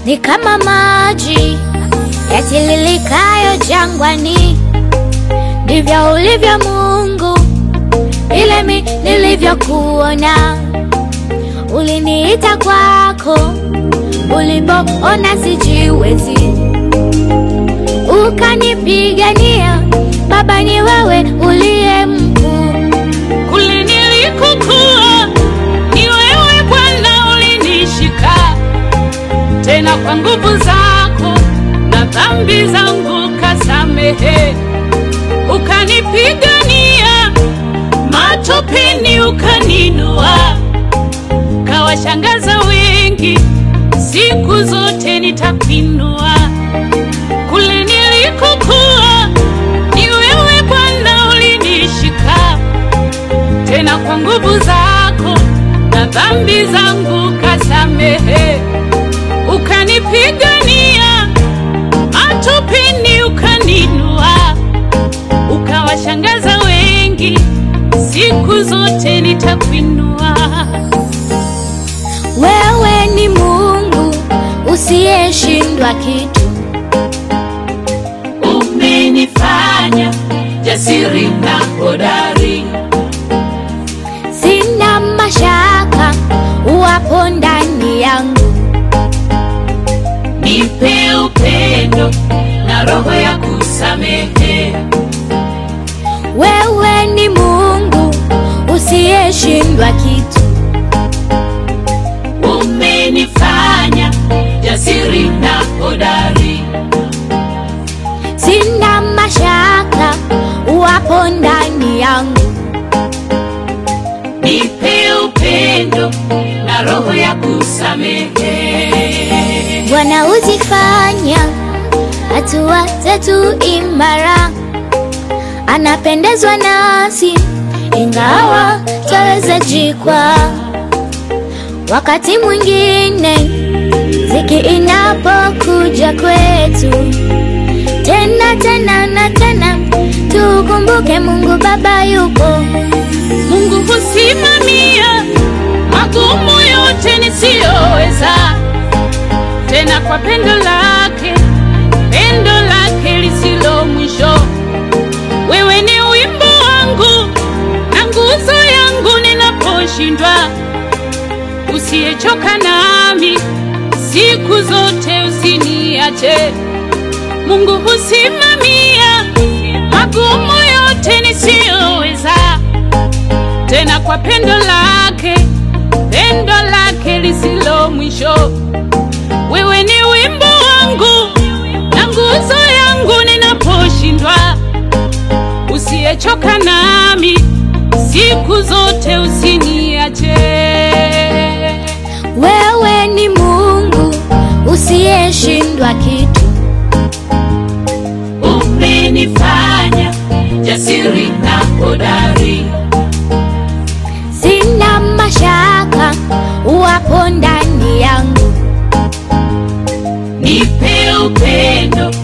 ni kama maji yatililikayo jangwani, ndivyo ulivyo Mungu, vile mi nilivyokuona. Uliniita kwako ulipoona sijiwezi, ukanipigania. Baba, ni wewe uliye mkuu. Kule nilikokuwa ni wewe Bwana ulinishika, tena kwa nguvu zako na dhambi zangu kasamehe, ukanipigania matopeni, ukaninua, kawashangaza wengi, siku zote nitakuinua. Kule nilikokuwa ni wewe Bwana ulinishika tena kwa nguvu zako na dhambi zangu kasamehe, ukanipigania matopeni, ukaninua, ukawashangaza wengi, siku zote nitakuinua. Wewe ni Mungu usiyeshindwa kitu. Umenifanya jasiri na hodari, Sina mashaka uwapo ndani yangu. nipe upendo na roho ya kusamehe. Wewe ni Mungu usiyeshindwa kitu. Umenifanya jasiri na hodari, Sina mashaka uwapo ndani yangu. nipe upendo na roho ya kusamehe. Bwana huzifanya hatua zetu imara, anapendezwa nasi ingawa twaweza jikwa. Wakati mwingine ziki inapokuja kwetu, tena tena na tena, tukumbuke Mungu Baba yupo. Mungu husimamia magumu yote nisiyoweza, tena kwa pendo lake, pendo lake lisilo mwisho. Wewe ni wimbo wangu na nguzo yangu ninaposhindwa, usiyechoka nami siku zote, usiniache. Mungu husimamia magumu yote nisiyoweza tena kwa pendo lake, pendo lake lisilo mwisho. Wewe ni wimbo wangu na nguzo yangu ninaposhindwa, usiyechoka nami siku zote, usiniache. Wewe ni Mungu usiyeshindwa kitu. Umenifanya jasiri na hodari, Sina mashaka uwapo ndani yangu. nipe upendo